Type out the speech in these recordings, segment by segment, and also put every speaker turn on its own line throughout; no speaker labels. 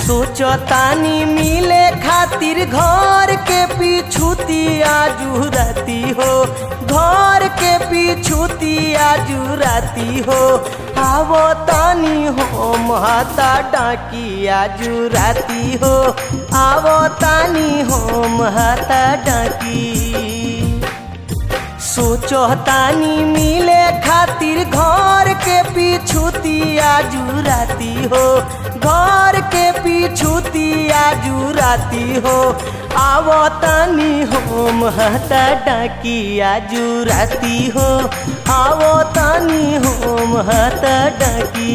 सोचतानी मिले खातिर घर के पीछूती आजू राती हो घर के पीछूती आजू राती हो आवो तानी हो महता डाकी आजू राती हो आवो तानी हो महता डाकी सोचतानी मिले खातिर घर के पीछूती आजू राती हो घर के पीछूती आजू राती हो आवतानी हो महता डाकी आजू राती हो आवतानी हो महता डाकी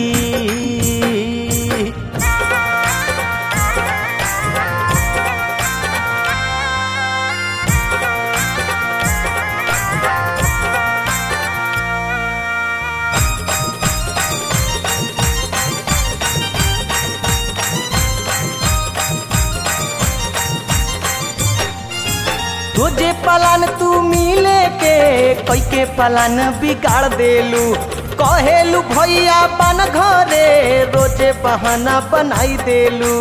तुझे पलान तू मिले के कोई के पलान बिगाड़ देलू कहेलू भैया बन घरे रोजे बहाना बनाई देलू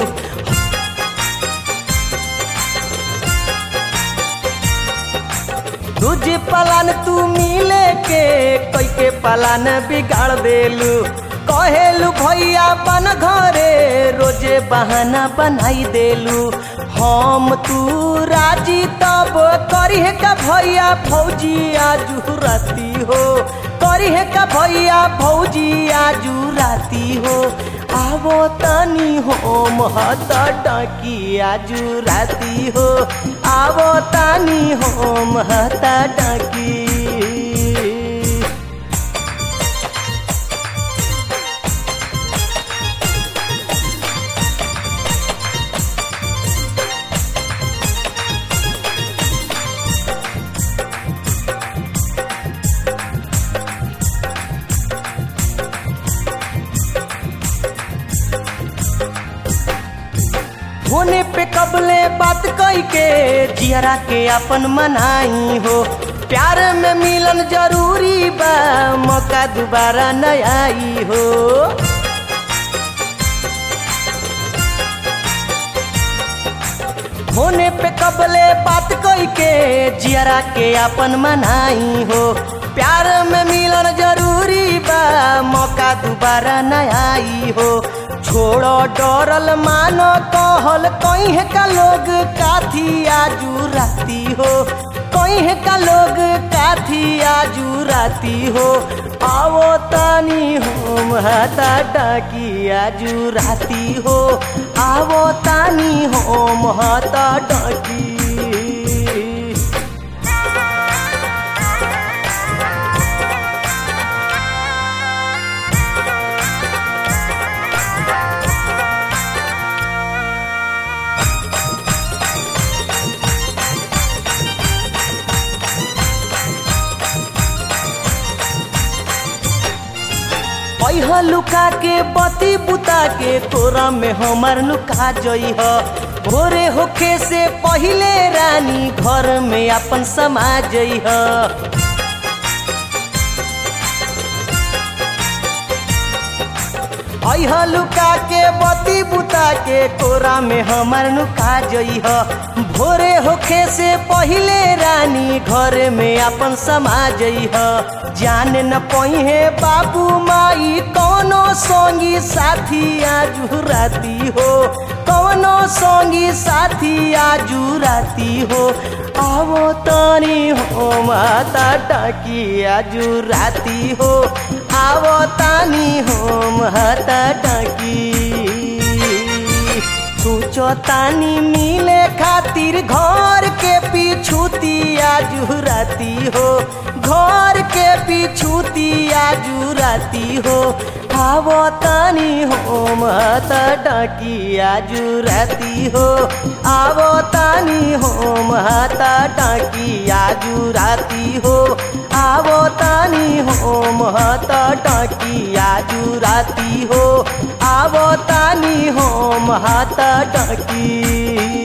तुझे पलान तू मिले के कोई के पलान बिगाड़ देलू कहेलू भैया बन घरे रोजे बहाना बनाई देलू हम तू राजी तब करी का भैया फौजी आजू राती हो करी का भैया फौजी आजू राती हो आवो तानी हो महता डाकी आजू राती हो आवो तानी हो महता डाकी होने पे कबले बात कई के जियरा के अपन मनाई हो प्यार में मिलन जरूरी बा मौका दोबारा न आई हो होने पे कबले बात कई के जियरा के अपन मनाई हो प्यार में मिलन जरूरी बा मौका दोबारा न आई हो छोड़ो डरल मानो कहल कहीं का लोग काथी आजू राती हो कहीं का लोग काथी आजू राती हो आवो तानी हो महता डाकी आजू राती हो आवो तानी हो महता डाकी पैहा लुका के बती बुता के तोरा में हमर लुका जई ह भोरे होखे से पहिले रानी घर में अपन समा जई ह अह लुका के बती बुता के कोरा में हमर नुका जई ह भोरे होखे से पहिले रानी घर में अपन समा जई ह जान न पही बाबू माई कौनो संगी साथी आजू राती हो कौनो संगी साथी आजू राती हो आवो तानी हो माता टाकी आजू राती हो आवो तानी हो माता टाकी सोचो तानी मिले खातिर घर के पीछूती आजू राती हो घर के पीछूती आजू राती हो आवो तानी हो माता डाकी आजू राती हो आवो तानी हो माता डाकी आजू राती हो आवो तानी हो माता डाकी आजू राती हो आवो तानी हो माता डाकी